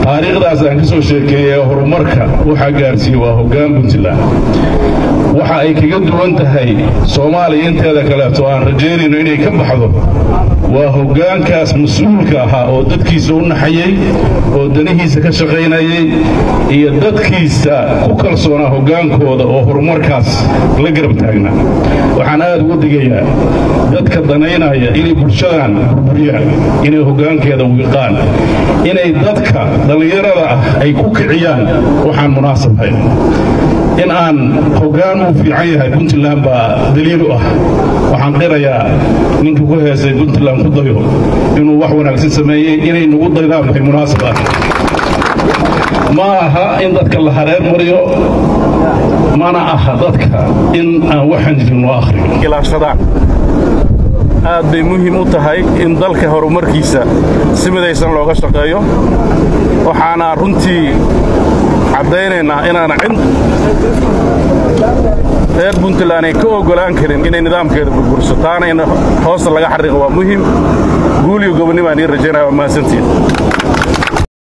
taariikhdaas aan ka soo sheekeeyey horumarka waxaa gaarsiiyey waa hoggaan puntland waxa ay kaga duwan tahay soomaaliya inteeda kaleeto aan rajaynayno inay ka baxdo waa hoggaankaas mas-uulka ahaa oo dadkiisa u naxayey oo danihiisa ka shaqaynayay iyo dadkiisa ku kalsoonaa hoggaankooda oo horumarkaas la garab taagnaa waxaan aad uga digayaa dadka danaynaya inay bulshadan burburiyaan inay hoggaankeeda wiiqaan inay dadka dhallinyarada ah ay ku kiciyaan waxaan munaasabhayn in aan hoggaan uu fiican yahay puntland baa daliil u ah waxaan qirayaa ninkii ku heesay puntland ku dayo inuu wax wanaagsan sameeyey inay nagu daydaan waxay munaasab ah ma aha in dadka la hareer mariyo mana aha dadka in aan waxaan jirin loo akhriyo ilaashadaan aad bay muhiim u tahay in dalka horumarkiisa si midaysan looga shaqeeyo waxaana runtii caddaynaynaa inaana cid reer puntland ay ka oggolaan karin inay nidaamkeeda burburso taana in hoosta laga xariiqo waa muhim guul iyo gobonnimo aan ii rajaynaya waa mahadsantiin